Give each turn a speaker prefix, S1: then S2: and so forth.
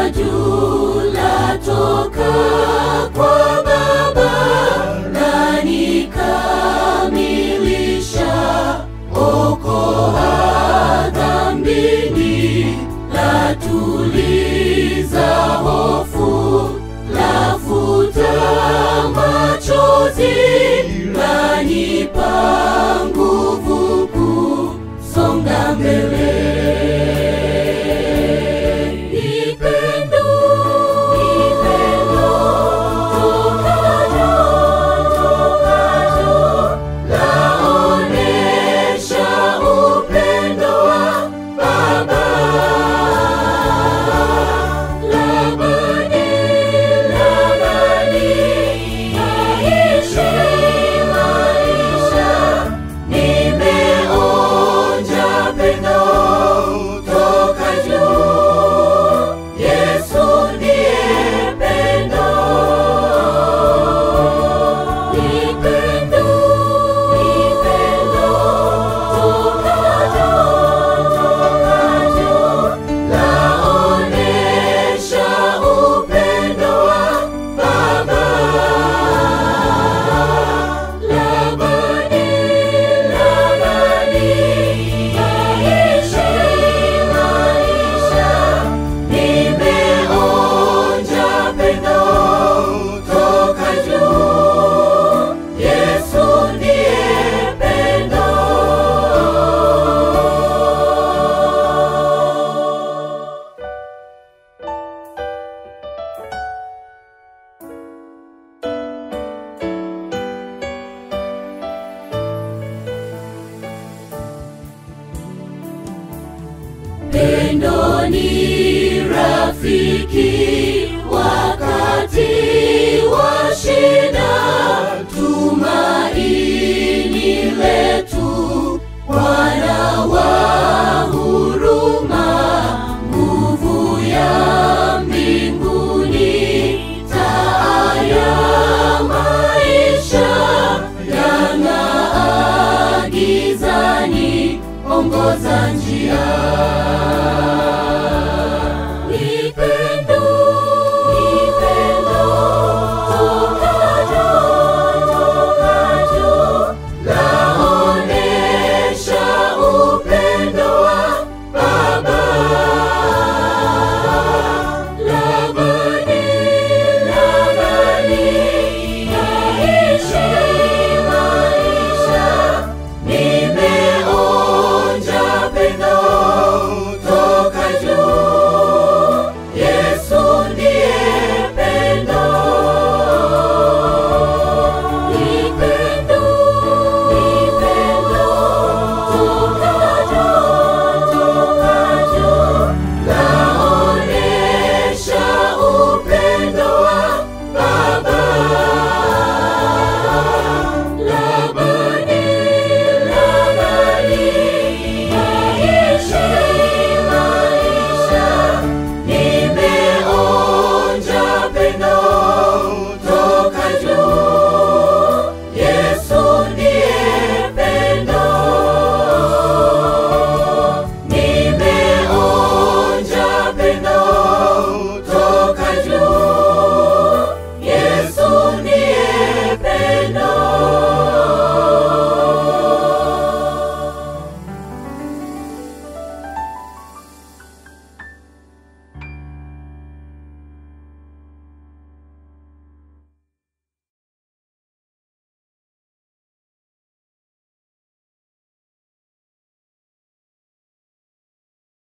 S1: juu latoka kwa Baba lanikamilisha, okoa dhambini, latuliza hofu, lafuta machozi, lanipa nguvu kusonga mbele. Nipendo, nipendo, tokajo, tokajo, laonesha upendo wa Baba. Labani, labani, aishi maisha, nimeonja pendo toka juu. Yesu ndiye pendo. Nipendo, nipendo, tokajo, tokajo, laonesha upendo wa Baba. Labani, labani, aishi maisha, nimeonja pendo toka juu. Yesu ndiye pendo. Pendo ni rafiki wakati wa shida, tumaini letu, Bwana wa huruma, nguvu ya mbinguni, taa ya maisha, yang'aa gizani, ongoza njia.